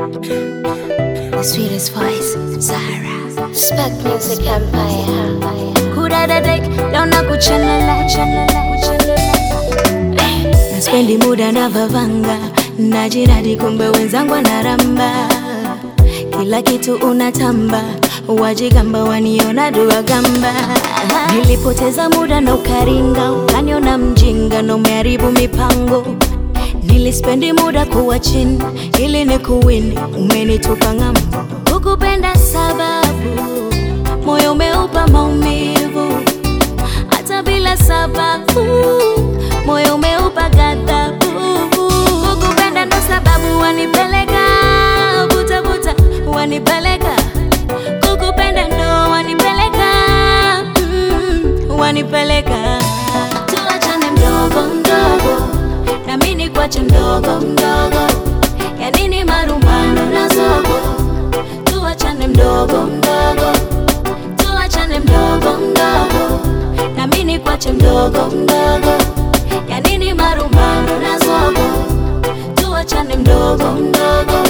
The sweetest voice, Zara. Spec Music Empire. kudadadek leo na kuchanala chanala kuchanala naspendi muda na vavanga najinadi kumbe wenzangu anaramba kila kitu unatamba wajigamba waniona dua gamba nilipoteza muda na ukaringa ukaniona mjinga na umeharibu mipango nilispendi muda kuwa chini ili ni kuwini umenitupa ng'ambo kukupenda sababu moyo umeupa maumivu hata bila sababu moyo umeupa ghadhabu kukupenda ndo sababu wanipeleka vutavuta wanipeleka kukupenda ndo wanipeleka mm, wanipeleka tuachane mdogo mdogo nami nikwache mdogo mdogo ya nini marumbano na zogo tuachane mdogo mdogo tuachane mdogo mdogo nami nikwache mdogo mdogo ya nini marumbano na zogo tuachane mdogo mdogo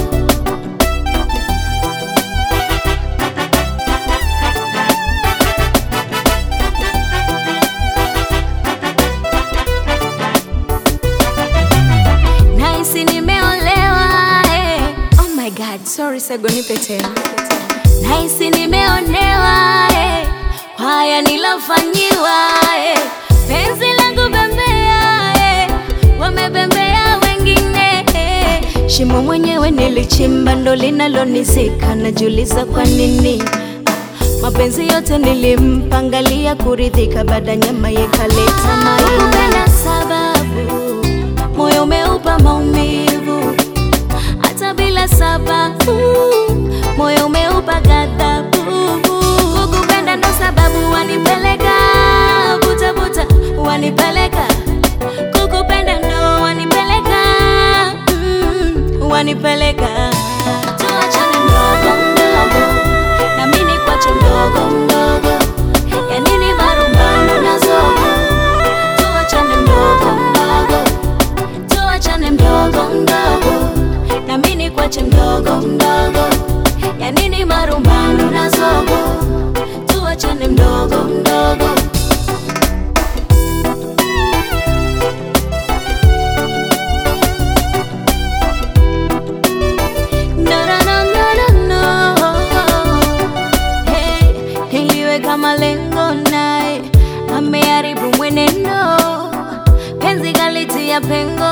nahisi nimeolewa eh. oh my god sorry sagonipe tena nahisi nimeonewa eh. kwa haya nilofanyiwa eh. penzi langu bembea eh. wamebembea wengine eh. shimo mwenyewe nilichimba ndo linalonizika najiuliza kwa nini mapenzi yote nilimpangalia kuridhika baada nyama yekaleta maikupenda sababu moyo umeupa maumivu hata bila sababu moyo umeupa ghadhabu kukupenda ndo sababu wanipeleka vutavuta wanipeleka kukupenda ndo wanipeleka mm, wanipeleka tuachane mdogo mdogo nami nikwache mdogo mdogo ya nini marumbano na zogo tuachane mdogo mdogo tuachane mdogo mdogo nami nikwache mdogo mdogo ya nini marumbano na zogo tuachane mdogo mdogo No, no, no, no, no, no. Hey, niliweka malengo naye ameharibu mwenendo penzi kalitia pengo